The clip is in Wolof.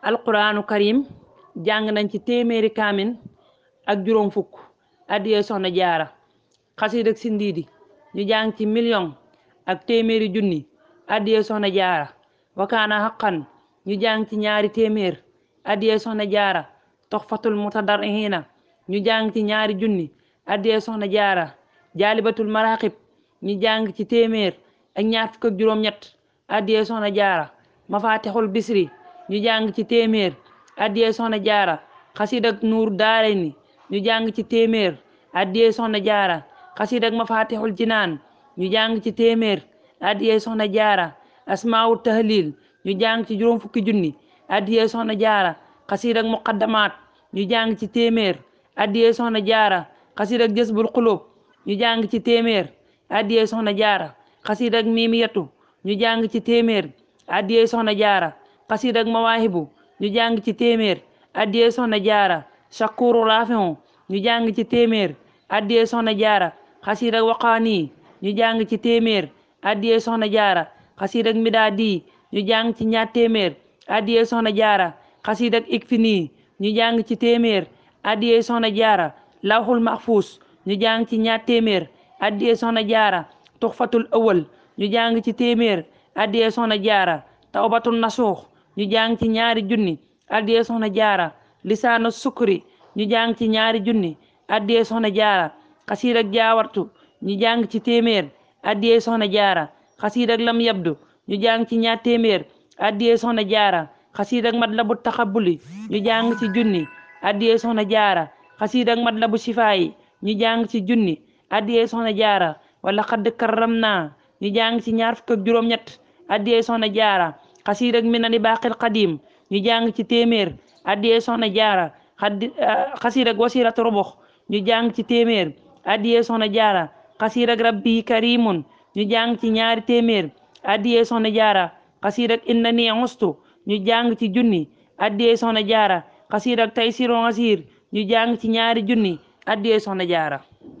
alquranu karim jàng nañ ci téeméeri kaamin ak juróom fukk addiyee soxna jaara xasiid ak sindiidi ñu jàng ci million ak téeméeri junni addiyee soxna jaara wakaana xaqan ñu jàng ci ñaari téeméer addiyee soxna jaara toxfatul mutadarrihina ñu jàng ci ñaari junni addiyee soxna jaara jaalibatul maraqib ñu jàng ci téeméer ak ñaar fukk ak juróom-ñett addiyee soxna jaara mafatixul bisri ñu jàng ci téeméer addiyee soxna jaara xasiid ak nuur daarayni ñu jàng ci téeméer addiyee soxna jaara xasiid ak mafatixul jinaan ñu jàng ci téeméer addiyee soxna jaara asmaawul tahlil ñu jàng ci juróom fukki junni addiyee soxna jaara xasiid ak muqaddamaat ñu jàng ci téeméer addiyee soxna jaara xasiid ak jësbul xulóob ñu jàng ci téeméer addiyee soxna jaara xasiid ak miimiyatu ñu jàng ci téeméer addiyee soxna jaara xasiid ak mawaahibu ñu jàng ci téeméer addiyee soxna jaara shakuru rafiu ñu jàng ci téeméer addiyee soxna jaara xasiid ak waqaani ñu jàng ci téeméer addiyee soxna jaara xasiid ak midaadi ñu jàng ci ñaar téeméer addiyee soxna jaara xasiid ak ikfini ñu jàng ci téeméer addiyee soxna jaara lawxul mahfuus ñu jàng ci ñaar téeméer addiyee soxna jaara tuxfatul awal ñu jàng ci téeméer addiyee soxna jaara tawbatul nasuux ñu jàng ci ñaari junni addiyee soxna jaara lisaanu sukri ñu jàng ci ñaari junni addiyee soxna jaara xasiid ak jaawartu ñu jàng ci téeméer addiyee soxna jaara xasiid ak lam yabdu ñu jàng ci ñaar téeméer addiyee soxna jaara xasiid ak matlabu taxabuli ñu jàng ci junni addiyee soxna jaara xasiid ak matlabu sifaayi ñu jàng ci junni addiyee soxna jaara wala xadd karram naa ñu jàng ci ñaar fukk ak juróom-ñett addiyee soxna jaara xasiid ak minani baqil qadim ñu jàng ci téeméer addiyee soxna jaara xaddi xasiid ak wasiratu robox ñu jàng ci téeméer addiyee soxna jaara xasiid ak rabbi karimun ñu jàng ci ñaari téeméer addiyee soxna jaara xasiid ak innani ustu ñu jàng ci junni addiyee soxna jaara xasiid ak taysiru asir ñu jàng ci ñaari junni addiyee soxna jaara